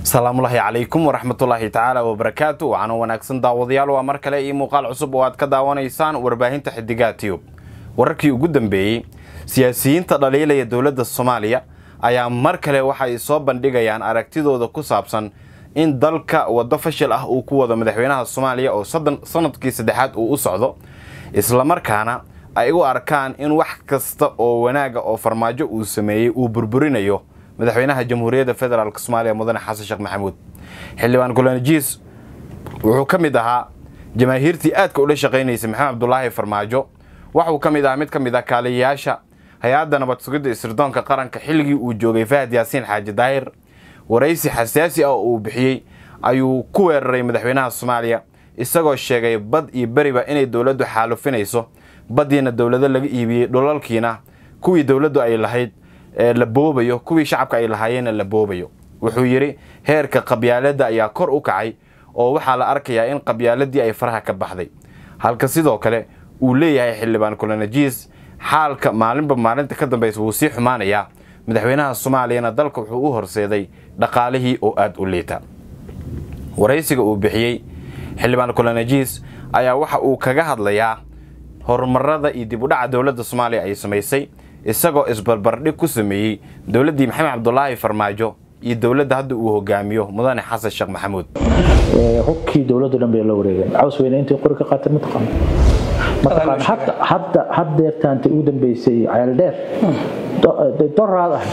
asalaamullaahi calaykum waraxmatullaahi tacaala wabarakaatu waxaana wanaagsan daawadayaal waa mar kale iyo muuqaal cusub oo aad ka daawanaysaan warbaahinta xidigaa tiyub wararkii ugu dambeeyey siyaasiyiinta dhaliilaya dowladda soomaaliya ayaa mar kale waxay soo bandhigayaan aragtidooda ku saabsan in dalka waddo fashil ah uu ku wado madaxweynaha soomaaliya oo sanadkii saddexaad uu u socdo islamarkaana ay u arkaan in wax kasta oo wanaaga oo farmaajo uu sameeyey uu burburinayo madaxweynaha jamhuuriyadda federaalk soomaaliya mudane xasan sheekh maxamuud xildhibaan kulanajiis wuxuu ka mid ahaa jamaahiirtii aadka ula shaqaynaysay maxamed cabdulaahi farmaajo waxuu ka mid ahaa mid ka mid ah kaaliyayaasha hay-adda nabad sugidda isirdoonka qaranka xilligii uu joogay fahad yaasiin xaaji daahir waraysi xasaasi ah oo uu bixiyey ayuu ku weeraray madaxweynaha soomaaliya isagoo sheegay bad iyo beriba inay dowladdu xaalufinayso baddiina dowlado laga iibiyey dhulalkiina kuwii dowladdu ay lahayd la boobayo kuwii shacabka ay lahaayeenna la boobayo wuxuu yidhi heerka qabyaaladda ayaa kor u kacay oo waxaa la arkayaa in qabyaaladii ay faraha ka baxday halka sidoo kale uu leeyahay xildhibaan kulanajiis xaalka maalinba maalinta ka dambaysa wuu sii xumaanayaa madaxweynaha soomaaliyana dalka wuxuu u horseeday dhaqaalihii oo aada u liita waraysiga uu bixiyey xildhibaan kulanajiis ayaa waxa uu kaga hadlayaa horumarada iyo dib u dhaca dowladda soomaaliya ay samaysay isagoo isbarbardhig ku sameeyey dowladdii maxamed cabdulaahi farmaajo iyo dowladda hadda uu hogaamiyo mudane xasan sheekh maxamuud hubkii dowladdu dhan bay la wareegeen caws weyne intay qori ka qaateen mataqaan mataqaan hadda hadda haddeertaanta ugu dambeysay ceel dheer doraad ahay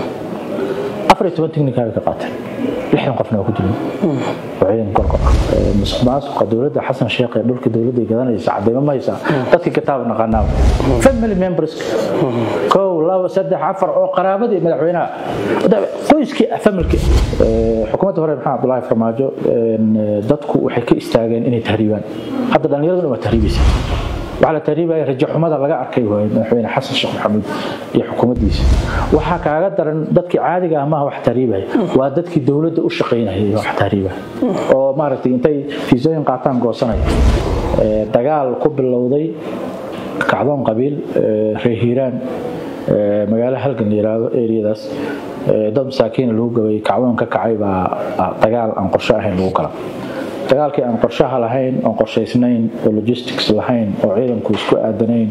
afar iyo toban tiknikaaga ka qaateen lixdan qofna waa ku jirin oo ciidan gorgo ah musuq maasuqa dowladda xasan sheekh ee dhulka dowladda gadanaysa cadeymo ma haysaa dadkii kitaab naqaanaa family members kow laba saddex afar oo qaraabadii madaxweynaha qoyskii familkii xukuumadda hore maxamed abdullaahi farmaajo dadku waxay ka istaageen inay tahriibaan hadda dhallinyaraduna waa tahriibaysa waxaa la tahriibaya rajo xumada laga arkay waay madaxweyne xasan sheekh maxamuud iyo xukuumaddiisa waxaa kaaga daran dadkii caadiga ah maaha wax tahriibaya waa dadkii dowladda u shaqaynaya wax tahriibaya oo maaragtay intay fiisooyin qaataan goosanaya dagaal ku bilowday kacdoon qabiil reer hiiraan magaalo halgan la yiraahdo eriyadaas dad masaakiina lagu gabay kacdoon ka kacay baa dagaal aan qorsho ahayn lagu kala dagaalkii aan qorshaha lahayn oon qorshaysnayn oo logistics lahayn oo ciidanku isku aadanayn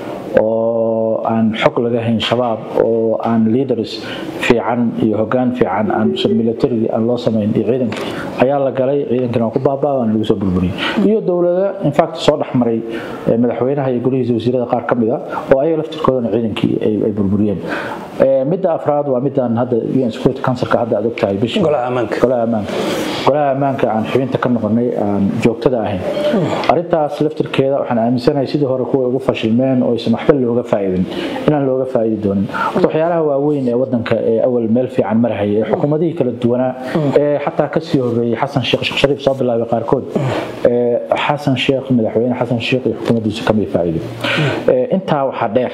oo aan xog laga hayn shabaab oo aan leaders fiican iyo hogaan fiican aan military aan loo samayn iyo ciidankii ayaa la galay ciidankina waa ku baabaa waana lagu soo burburiyey iyo dowlada infact soo dhexmaray madaxweynaha iyo golihiisa wasiirada qaar ka mid a oo ayaga laftirkoodana ciidankii ay burburiyeen midda afraad waa midaan hadda un security councilka hadda aad ogtahay bishii golaha ammaanka golaha ammaanka aan xubinta ka noqonay aan joogtada ahayn arrintaas laftirkeeda waxaan aaminsanahay sidii hore kuwa ugu fashilmeen oo aysan waxba looga faa'iidin inaan looga faa'iidi doonin horta waxyaalaha waaweyn ee wadanka ee awal meel fiican marhaya ee xukuumadihii kala duwanaa ee xataa kasii horeeyey xasan sheekh sheekh shariif soo bilaabay qaarkood xasan sheekh madaxweyne xasan sheekh iyo xukuumaddiisa kamay faa'iidin intaa waxaa dheer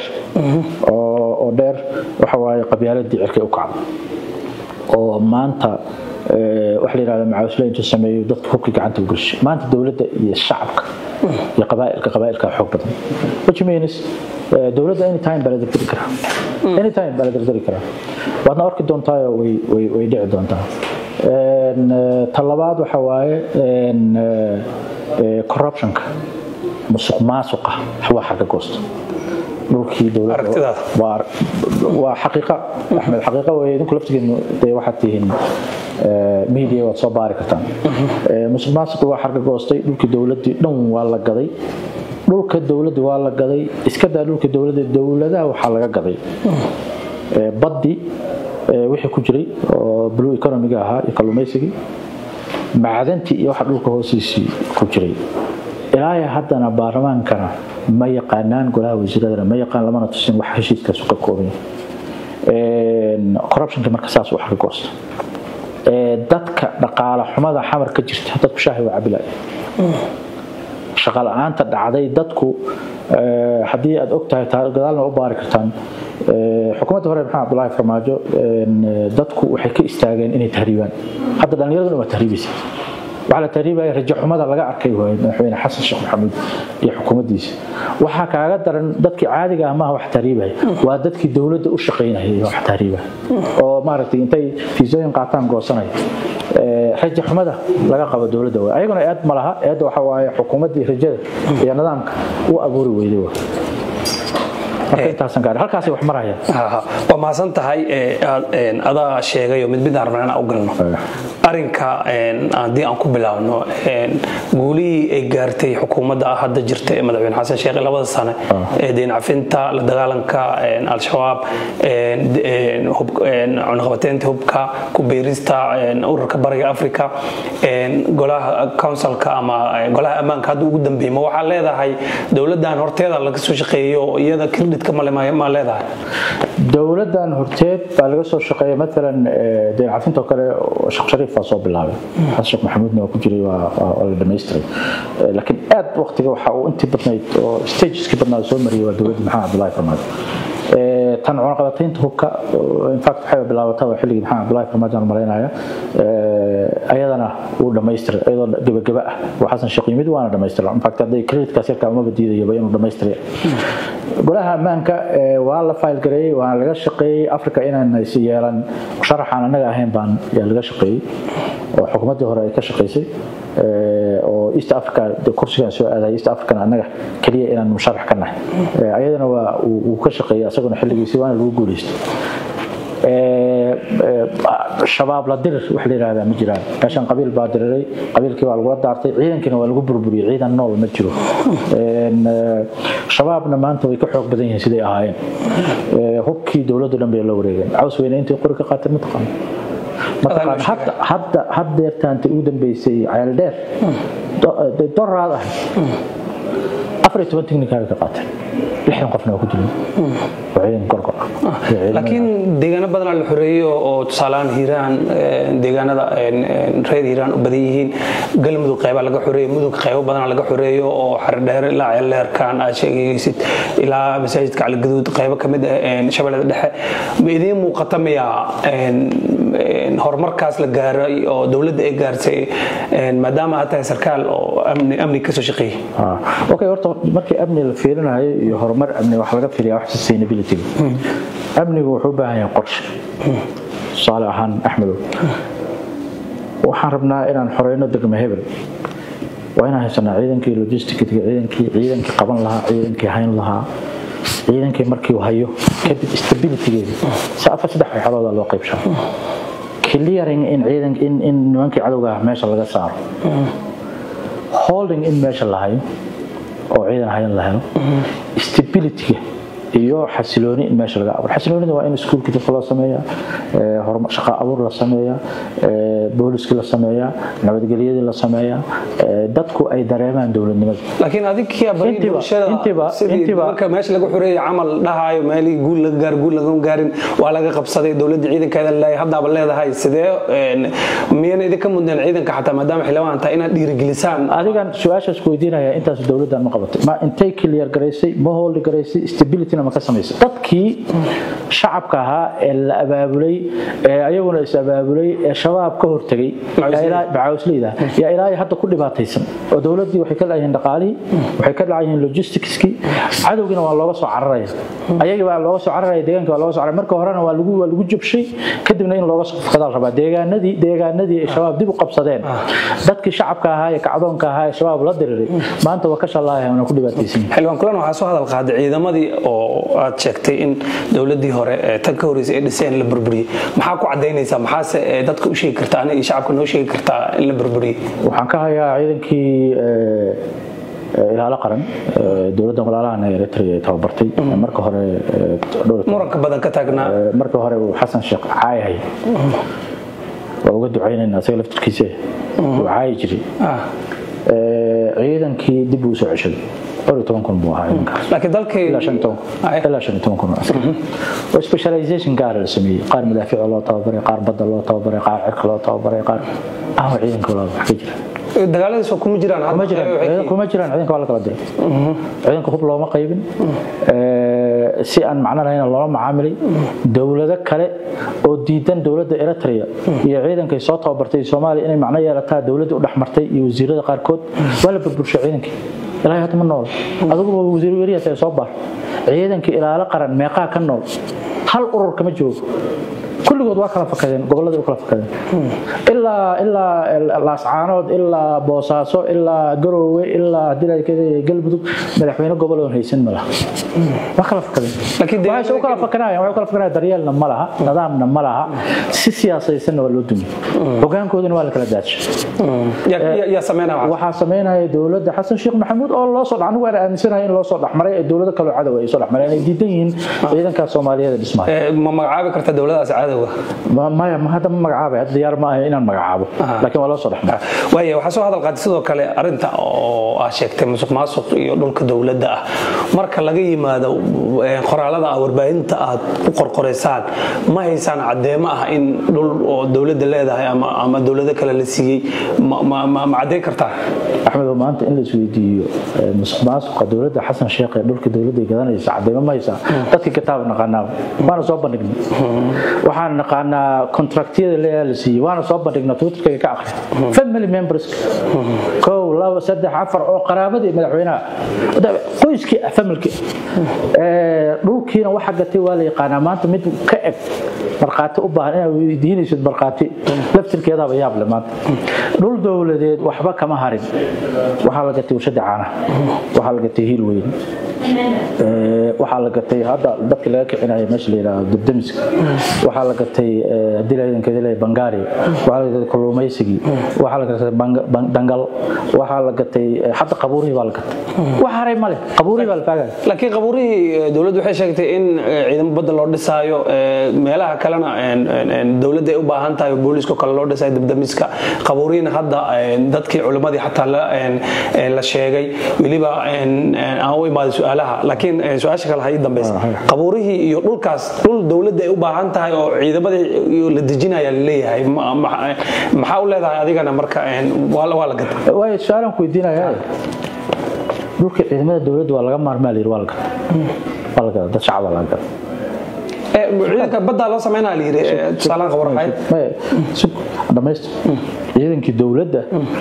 oo dheer waxa waaye qabyaaladii cirkay u kacday oo maanta waxa la yidhahda macawisle intuu sameeyo dadka hubkii gacanta u gelshay maanta dowladda iyo shacabka iyo qabaa'ilka qabaa'ilka xoog badan which means dowladda anytime baa la dardari karaa anytime baa la dardari karaa waadna arki doontaayo way way way dhici doontaa ta labaad waxa waaye corruptionka musuq maasuqa waa xagga goosta dhulkii dowladda waa xaqiiqa axmed xaqiiqa wey idinku laftigeenu dee waxaad tihiin media waad soo baari kartaan musuq maasuqi waa xarga goostay dhulkii dowladdii dhan waa la gaday dhulka dowladda waa la gaday iska daa dhulka dowladda dowladaha waxaa laga gaday baddi wixii ku jiray oo blue economiga ahaa iyo kalluumaysigii macdantii iyo waxa dhulka hoostiisii ku jiray ilaa haddana baarlamaankana ma yaqaanaan golaha wasiiradana ma yaqaan lamana tusin wax heshiiskaasu ka kooban corruptionka marka saas wax ka goosta dadka dhaqaale xumada xamar ka jirta dadku shaahi waa cabilaya shaqa la-aanta dhacday dadku haddii aad ogtahay gadaalna u baari kartaan xukuumadda hore maxamed abdullaahi farmaajo dadku waxay ka istaageen inay tahriibaan hadda dhallinyaraduna waa tahriibaysa waxaa la tahriibaya rajo xumada laga arkay waay madaxweyne xasan sheekh maxamuud iyo xukuumaddiisa waxaa kaaga daran dadkii caadiga ah maaha wax tahriibaya waa dadkii dowladda u shaqaynaya wax tahriibaya oo maaragtay intay fiisooyin qaataan goosanaya rajo xumada laga qabo dowladda waay ayaguna eed ma laha eedda waxa waaye xukuumaddii rajada iyo nidaamka u abuuri weyday waay marka intaasan gaari halkaasay wax marayaan waa mahadsan tahay adaa sheegayo mid midaan rabnaa inaan u galno arinka haddii aan ku bilaabno guulihii ay gaartay xukuumadda hadda jirta ee madaxweyne xasan sheekh labada sane ee deyn cafinta la dagaalanka al-shabaab cunaqabateynta hubka ku beerista ururka bariga africa golaha councilka ama golaha ammaanka hadda ugu dambeeyey ma waxaa leedahay dowladdan horteeda laga soo shaqeeyo iyada credit ma leedahay dowladan horteed baa laga soo shaqeeya maalan deyn cafinta oo kale sheekh shariif baa soo bilaabay xasan sheekh maxamuudna waa ku jiray waa la dhamaystiray laakiin aad waqtiga waxa uu intii badnayd oo stageskii badnaad soo mariyay waa dowladda maxamed abdullahi farmaajo tan cunaqabataynta hubka infact waxay bilaabatay waa xilligii maxamed abdullahi farmaajo aan malaynaya ayadana wuu dhamaystiray iyadoo gebageba ah oo xasan sheekh yimid waana dhamaystiray infact hadday creditkaas yarkaa umaba diidayaba inuu dhamaystiray golaha ammaanka waa la fayl gareeyey waana laga shaqeeyey africa inaan is yeelan sharaxaan annaga ahayn baan yaa laga shaqeeyey oo xukuumaddii hore ay ka shaqaysay oo east africa kursigan soo aadaya east african annaga keliya inaan musharax ka nahay ayadana waa uu ka shaqeeyey asaguna xilligiisii waana lagu guulaystay shabaab la dirir wax la yidhaahdaa ma jiraan meeshan qabiil baa diriray qabiilkii waa lagula daartay ciidankiina waa lagu burburiyey ciidan nool ma jiro shabaabna maanta way ka xoog badan yihiin siday ahaayeen hubkii dowladdu dhan bay la wareegeen caws weyne intay qori ka qaateen ma taqaano mataqaan hadda hadda haddeertaanta ugu dambeysay ceel dheer doraad ahayd afar iyo toban tiknikaaga ka qaateen lixdan qofna waa ku dileen waa ciidan gorgor laakiin deegaano badanaa la xoreeyo oo tusaalehaan hiiraan deegaanada reer hiiraan u badan yihiin galmudug qeyba laga xoreeyo mudug qeybo badanaa laga xoreeyo oo xaredheer ilaa ceelleerkan aad sheegaysid ilaa masaajidka caligaduud qeybo kamid ah shabeellada dhexe ma idiin muuqata miyaa horumarkaas la gaaray oo dowladda ay gaarsay maadaama aad tahay sarkaal oo amni kasoo shaqeeyey okay horta markii amni la fiirinayo iyo horumar amni wax laga fiiriyaa wax sustainability amnigu wuxuu u baahan yahay qorshe tusaale ahaan axmedow waxaan rabnaa inaan xoreyno degmo hebel waa inaan haysanaa ciidankii logisticga ciidankii ciidankii qaban lahaa ciidankii hayn lahaa ciidankii markii hayo kadib stabilitygeeda si afar saddex waxyaalooda loo qaybshaa clearing in ciidan in in nimankii cadowga meesha laga saaro holding in meesha la hayo oo ciidan hayan la helo stabilityga iyo xasilooni in meesha laga abuuro xasiloonida waa in iskuulkii dadka loo sameeyaa shaqa abuur la sameeyaa booliskii la sameeyaa nabadgelyadii la sameeyaa dadku ay dareemaan dowladnimada laakiin adinkia bari bulshada sidii marka meesha laga xoreeyay camal dhahaayo meelihii guul laga gaar guul laga gaarin waa laga qabsaday dowladda ciidankeeda leeyahay haddaaba leedahay sidee miyana idinka mudneen ciidanka xataa maadaama xildhibaan tahay inaad dhiirigelisaan adigan su-aashaas ku weydiinaya intaas dowladdan ma qabatay ma intay clear garaysay ma hooldi garaysay stabilityna ma ka samaysay dadkii shacabka ahaa ee la abaabulay ee ayaguna is abaabulay ee shabaab ka hortegay macawisleyda yaa ilaa hadda ku dhibaataysan oo dowladdii waxay ka dhacayihiin dhaqaalihii waxay ka dhacayihiin logisticskii cadowgiina waa looga soo cararaya ayagii baa looga soo cararaya deegaanka waa looga soo cararaya marka horena waa lagu waa lagu jabshay kadibna in looga soo fakadaal rabaa deegaanadii deegaanadii ay shabaab dib u qabsadeen dadkii shacabka ahaa ee kacdoonka ahaa ee shabaab la diriray maanta waa ka shallaahaya wana ku dhibaataysan xildhibaan kulan waxaa soo hadal qaaday ciidamadii oo aad sheegtay in dowladii hore tan ka horreysay ee dhiseen la burburiyey maxaa ku cadaynaysaa maxaase dadka u sheegi kartaa aniga shacabka noo sheegi kartaa in la burburiyey waxaan ka hayaa ciidankii ilaalo qaran dowladda walaalahan eritrea ay tababartay marka hore muranka badan ka taagnaa marka hore uu xasan sheekh caayahay waa uga ducaynayna asaga laftirkiise uu caayi jiray ciidankii dib uu soo ceshaday dhowr iyo toban kun buu ahaa ciidankaas laakiin dalkay ilaa shan toban ilaa shan iyo toban kun oo askar oo specialization gaara la sameeyey qaar madaafiica loo tababaray qaar badda loo tababaray qaar cirka loo tababaray qaar ahwa ciidanka walaal wax ka jira dagaaladiis waa kuma jiraan kuma jiraan kuma jiraan ciidanka waa la kala diray ciidanka hub looma qaybin si aan macno lahayn loola macaamilay dowlado kale oo diidan dowladda eritrea iyo ciidankay soo tababartay soomaaliya inay macno yeelataa dowladda u dhexmartay iyo wasiirada qaarkood waa la burburshay ciidankii ilaahay hadda ma nool adiguba wasiir weriyaas soo baar ciidankii ilaalo qaran meeqaa ka nool hal urur kama joogo kulligood waa kala fakadeen gobolladii u kala fakadeen ilaa ilaa laascaanood ilaa boosaaso ilaa garoowe ilaa hadii galmudug madaxweyne gobol oon haysan ma laha waa kala fakadeen waxay u kala fakanayaan waxay u kala fakanayaan daryeelna ma laha nidaamna ma laha si siyaasaysanna waa loo dumiye hogaankoodina waa la kala daadshay yaa sameynaya waxaa sameynaya dowladda xasan sheekh maxamuud oo loo soo anigu aan aaminsanahay in loo soo dhexmaray ee dowlado kaloo cadow ay soo dhexmareen ay diidan yihiin ciidanka soomaaliyeed dhismaya ma magacaabi karta dowladaas cadowga maya ma hadda ma magacaabay hadda diyaar ma ahay inaan magacaabo laakiin waa loo soo dhexmaray waaya waxaa soo hadal qaatay sidoo kale arinta oo aa sheegtay musuq maasuq iyo dhulka dowladda ah marka laga yimaado qoraalada ah warbaahinta aad u qorqoraysaan ma haysaan caddeemo ah in dhul oo dowladda leedahay ama ama dowlado kale la siiyey ma caddayn kartaa axmed oo maanta in la isweydiiyo musuq maasuqa dowladda xasan sheekh ee dhulka dowladda gadanaysa caddeemo ma haysaa dadkii kitaab naqaanaa waana soo bandhignay waxaan naqaanaa kontraktiyada leeyaha la siiyey waana soo bandhignaa twitterkayga ka akhri family members kow laba saddex afar oo qaraabadii madaxweynaha qoyskii ah familkii dhulkiina waxa gatay waa la yaqaanaa maanta mid ka eg markhaati u baahan inaad weydiinaysid markhaati laftirkeedaaba yaab le maanta dhul dowladeed waxba kama harin waxaa la gatay warshada caanaha waxaa la gatay hiil weyn waxaa la gatay hadda dadkii laga kicinaya meesha la yidhaahdo dubdamiska waxaa la gatay dilaydankeedilay bangaari waxaa la gatay kalluumaysigii waxaa la gatay dangal waxaa la gatay hadda qabuurihii baa la gatay wax haray male qabuurihii baa la faagaya laakiin qabuurihii dowladdu waxay sheegtay in ciidamo badda loo dhisaayo meelaha kalena dowladda ay u baahan tahay booliiska kale loo dhisayo dibdamiska qabuurihiina hadda dadkii culimmadii xataa la sheegay weliba aan u imaaday su-aalaha laakiin su-aasha kale ha ii dambaysa qabuurihii iyo dhulkaas dhul dowladda ay u baahan tahay oo ciidamadii la dejinaya laleeyahay maxaa u leedahay adigana marka waa la gata waayo su-aalaan ku weydiinaya dhulka ciidamada dowladda waa laga maarmaa la yidhi waa la gata waa la gata dad shacaba laga gata ciidanka baddaa loo sameynaa la yidhi tusaalaan qabar waxayd dhamaystir ciidankii dowladda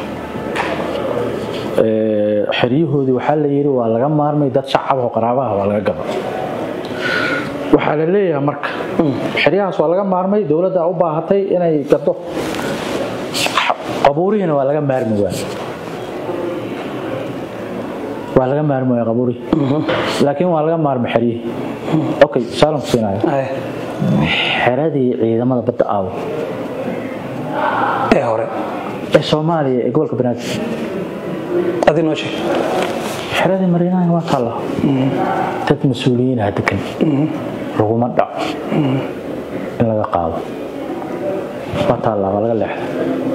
xeryahoodii waxaa la yidhi waa laga maarmay dad shacab oo qaraabaha waa laga gado waxaa la leeyahay marka xeryahaas waa laga maarmay dowladda u baahatay inay gado qabuurihiina waa laga maarmi waay waa laga maarmi waaya qabuurihi laakiin waa laga maarmay xeryihii okay saalan ku siinaya xeradii ciidamada badda aawo ee hore ee soomaaliya ee gobolka banaadir adi noo sheeg xeradii mariinaha waa taalla dad mas-uuliyiinaha degan laguma dhaco in laga qaado waa taalla waa laga leexda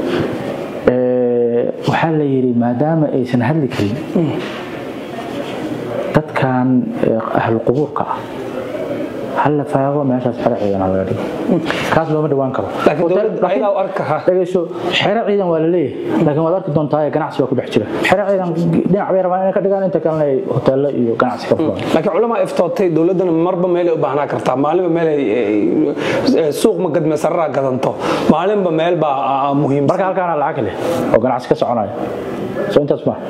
waxaa la yidhi maadaama aysan hadli karin dadkan ahlu qubuurka ah hal la faago meeshaas xero ciidan laga dhigo kaas looma dhawaan karo dhegeyso xero ciidan waa la leeyahay laakiin waad arki doontaa ganacsi waa ku dhex jira xero ciidan dhinac bay rabaan inay ka dhigaan inta kalena ay hoteelo iyo ganacsi ka fulaan laakiin culamaa iftootay dowladdana marba meelay u baahnaa kartaa maalinba meel suuq ma gadme sararaa gadanto maalinba meel baa muhiim marka halkaana lacag leh oo ganacsi ka soconaya soo intaas ma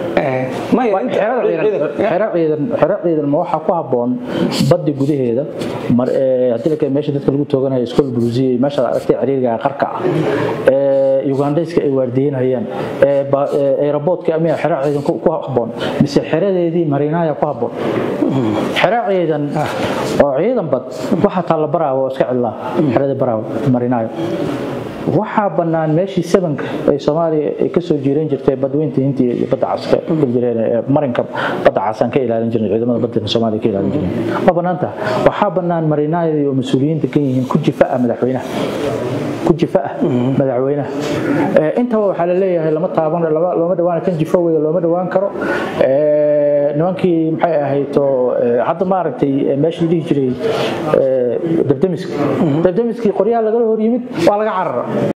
xero ciidan ma waxaa ku habboon baddi gudaheeda haddii la meesha dadka lagu tooganayo iskool buluusiya meesha aragtay ciriiriga qarka ah ee ugandayska ay waardiyenayaan aeroboortka amiya xero ciidan ku habboon mise xeradeedii mariinaaya ku habboon xero ciidan oo ciidan bad waxaa taalla baraawo iska cidlaa xeradii baraawo mariinaayo waxaa bannaan meeshii sabanka ay soomaaliya ay kasoo jiiran jirtay badweynta hintii iyo badda cas ka jireen marinka badda casaan ka ilaalin jirnay ciidamada badda soomaaliya ka ilaalin jireen waa bannaanta waxaa bannaan marinaayadii oo mas-uuliyiinta ka yihiin ku jifa ah madaxweynaha ku jifa ah madaxweynaha intaba waxaa la leeyahay lama taaban looma dhawaan kan jifo wey looma dhawaan karo nimankii maxay ahayd oo hadda maaragtay meeshii dhihi jiray dabdamiska dabdamiskii qoryaha lagala hor yimid waa laga carara